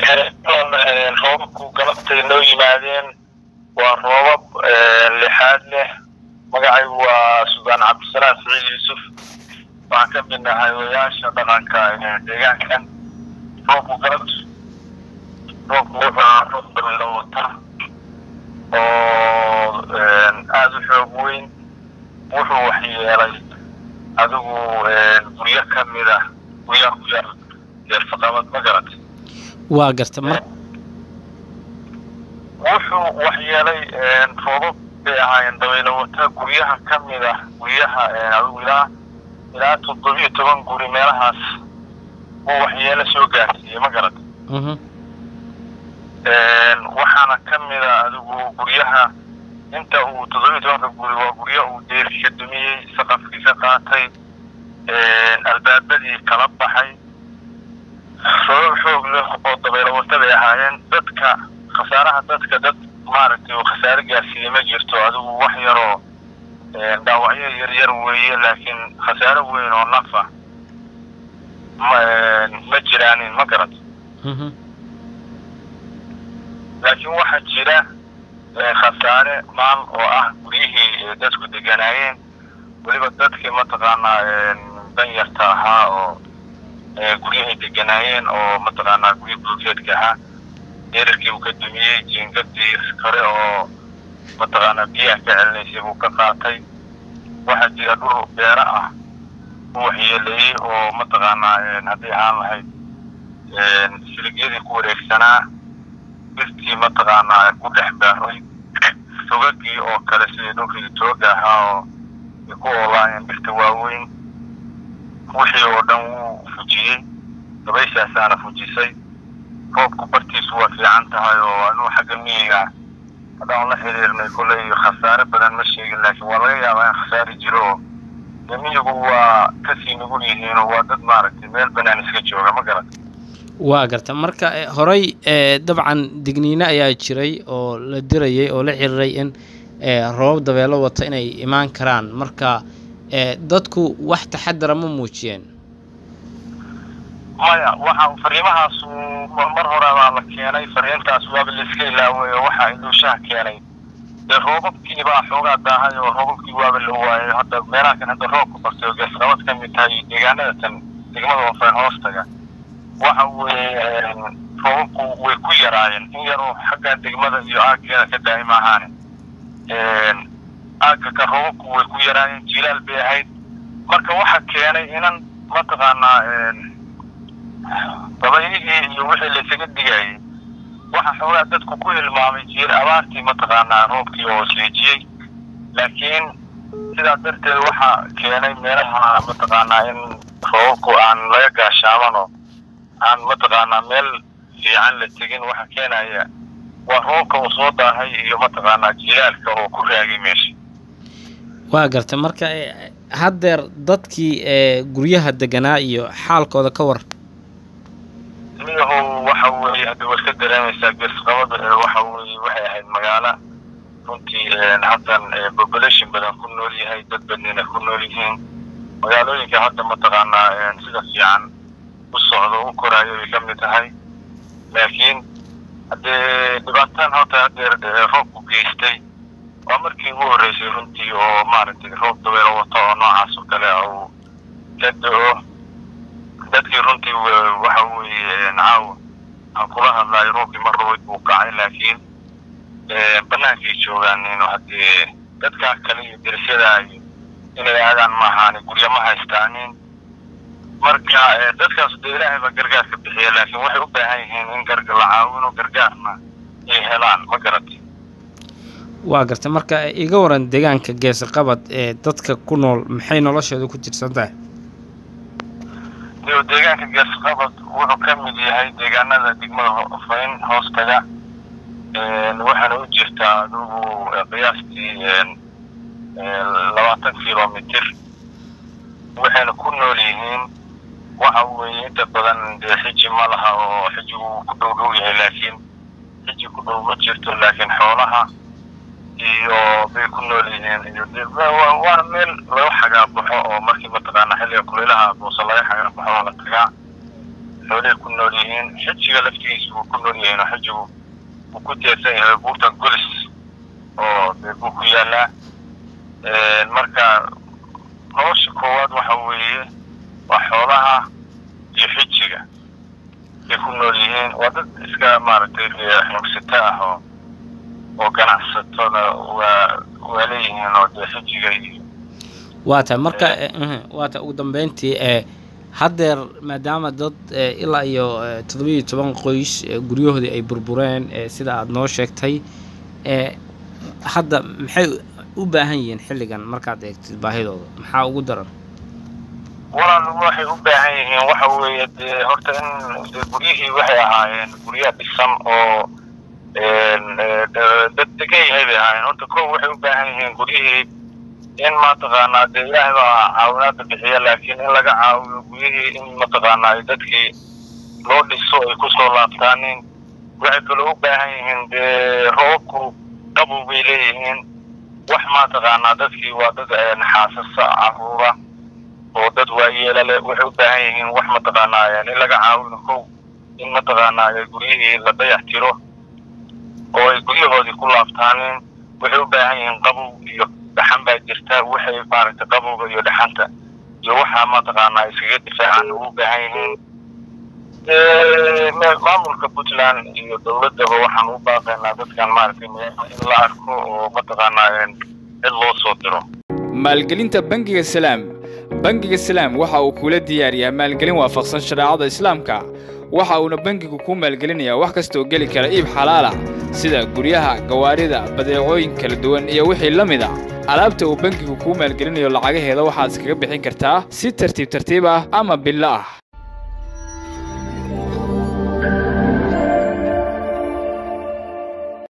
roobabku galabtay noo yimaadeen waa roobab lixaad leh magacaygu waa suldaan cabdisalaam siciid yuusuf waxaan ka mid nahay odayaasha dhaqanka deegaankan roobku galabtu roobku wuxuu ahaa roob dabaylo wata oo aada u xoog weyn wuxuu waxyeelay adigu guryo ka mid ah guryaha ku yaal deersaqabad ma garatay waa garta mar wuxuu waxyeelay roobab bay ahaayeen dabaylo wata guryaha ka mid ah guryaha adigu ilaa ilaa toddobiyo toban guri meelahaas uu waxyeelo soo gaarsiiyey ma garatay waxaana ka mid a adigu guryaha inta uu toddobiyo tobanka guri waa guryo uu deerki ka dumiyey saqafkii ka qaatay albaabadii kala baxay roobab xoog leh oo dabaylo wata bay ahaayeen dadka khasaaraha dadka dad maaragtay uu khasaare gaarsiiyey ma jirto adigu wax yaroo dhaawacyo yaryar weeye laakiin khasaare weyn oo nafa ma ma jiraanin ma garat laakiin waxaa jira khasaare maal oo ah guryihii dadku deganaayeen weliba dadkii mataqaanaa danyarta ahaa oo guryahay deganaayeen oo mataqaanaa gurya bulkeedka ahaa deerarkii uu ka dumiyey jiingadii kore oo mataqaanaa biyaha ka celinaysay buu ka qaatay waxaa jira dhul beero ah u waxyeeleeyey oo mataqaanaa hadday ahaan lahayd siligyadii ku wareegsanaa birtii mataqaanaa ku dhex baaray togagii oo kale sidii dhulkii tooga ahaa oo ay ku oolaayeen birta waaweyn wixii oo dhan wuu fujiyey dabayshaasaana fujisay roobku bartiisu waa fiican tahay oo anuu xagga miyiga haddaan la xiriirnay kolley khasaare badan ma sheegin laakiin waa laga yaabaa in khasaari jiro oo dee miyigu waa kasii nugul yihiin oo waa dad maaragtay meel banaan iska jooga ma garat waa garta marka horey dabcan digniine ayaa jiray oo la dirayay oo la xiriiray in roobab dabeelo wata inay imaan karaan marka dadku wax taxadara ma muujiyeen maya waxa fariimahaasu mar hore baa la keenay fariintaas waaba laiska ilaaway oo waxaa iluushaha keenay dee roobabkii baa xoogaa daahay oo roobabkii waaba la waayay hadda meelaha kan hadda roobka bartay oo geesqabad ka mid tahay deegaanada tan degmada waafeen hoostaga waxa weeye roobabku way ku yaraayeen in yaroo xagga degmada iyo aaggeeda ka daa'im ahaane aagga ka roobabku way ku yaraayeen jilaal bay ahayd marka waxa keenay inan mataqaanaa dabaylihii iyo wixii laysaga digayay waxa xoogaa dadku ku hilmaamay jiil abaartii mataqaanaa roobkii oo seejiyey laakiin sidaa darteed waxaa keenay meelaha mataqaanaa in roobabku aan laga gaashaamanoo aan mataqaanaa meel fiican la tegin waxa keenaya waa roobka uu soo daahay iyo mataqaanaa jilaalka oo ku raagay meesha waa garta marka haddeer dadkii guryaha deganaa iyo xaalkooda ka war miyahow waxa weeye hadda waad ka dareemaysaa geesqabad waxa weeye waxay ahayd magaalo runtii haddan population badan ku nool yahay dad badnina ku nool yihiin magaalooyinka hadda mataqaanaa sida fiican u socdo u koraayo bay ka mid tahay laakiin haddee dhibaataan horta haddeer roobku geystay waa markii ugu horreysay runtii oo maaragtay roob dabeelo wato oo noocaas oo kale uu ka da-o dadkii runtii waxa weeye caawa aan kula hadlayo roobkii mar rabayd buu kacay laakiin bannaankay joogaan inu haddee dadkaa kale iyo derisyada iyo inay aadaan ma ahaani guryo ma haystaanin marka dadkaas dee ilaahay baa gargaarka bixiya laakiin waxay u baahan yihiin in garga la caawino gargaarna ay helaan ma garatay waa garta marka iga waran deegaanka geesaqabad ee dadka ku nool maxay noloshooda ku jirsan tahay iyo deegaanka geesqabad wuxuu ka mid yahay deegaanada degmada fayn hoostaga waxaana u jirtaa adugu qiyaastii labaatan kilomitr waxayna ku nool yihiin waxa weeye inta badan dee xiji ma laha oo xijigu ku dhow dhow yahay laakiin xiji ku dhow ma jirto laakiin xoolaha iyo bay ku nool yihiin iyo waana meel laga xagaabaxo oo markii mataqaana xilliga kulaylaha boose laga xagaabaxo oo la tagaa xoolihii ku nool yihiin xijiga laftigiisa wuu ku nool yihiin oo xijigu wuu ku teersan yahay buurta golis oo dee buu ku yaalaa marka nolosha koowaad waxa weeye waa xoolaha iyo xijiga ay ku nool yihiin waa dad iska maaragtay xoogsata ah oo oo ganacsatada waa waa leeyihiin oo dee xijiga iyo waa tahay marka waa tahay ugu dambeyntii ee haddeer maadaama dad ilaa iyo toddobiiyo toban qoys guryahoodii ay burbureen sida aada noo sheegtay hadda maxay u baahan yihiin xilligan markaad eegtid baahidooda maxaa ugu daran walaal waxay u baahan yihiin waxa weeye dee horta in de guryihii waxay ahaayeen gurya dhisan oo dad degan yahay bay ahaayeen horta ko waxay u baahan yihiin guryihii in mataqaanaa dee ilaahay baa caawinaada bixiya laakiin in laga caawiyo guryihii in mataqaanaa ay dadkii loo dhiso ay kusoo laabtaanin waxay kaloo u baahan yihiin dee roobku qabow bay leeyihiin wax mataqaanaa dadkii waa dad xaasasa caruura oo dad waayeela leh waxay u baahan yihiin wax mataqaanaa in laga caawino kow in mataqaanaa guryihii la dayax tiro oo ay guryahoodii ku laabtaanin waxay u baahan yihiin qabow iyo dhaxan baa jirta waxay maaragtay qabowga iyo dhaxanta iyo waxaa mataqaanaa iskaga difaacaan ugu baahan yihiin maamulka puntland iyo dowladaba waxaan u baaqaynaa dadkan maaragtay in la arko oo mataqaanaa cid loo soo diro maalgelinta bangiga salaam bangiga salaam waxa uu kula diyaariyaa maalgelin waafaqsan shareecada islaamka waxa uuna bangigu kuu maalgelinayaa wax kastaoo geli kara iib xalaalah sida guryaha gawaarida badeecooyin kala duwan iyo wixii la mid a alaabta uu bangigu kuu maalgelinayo lacagaheeda waxaad iskaga bixin kartaa si tartiib tartiib ah ama billo ah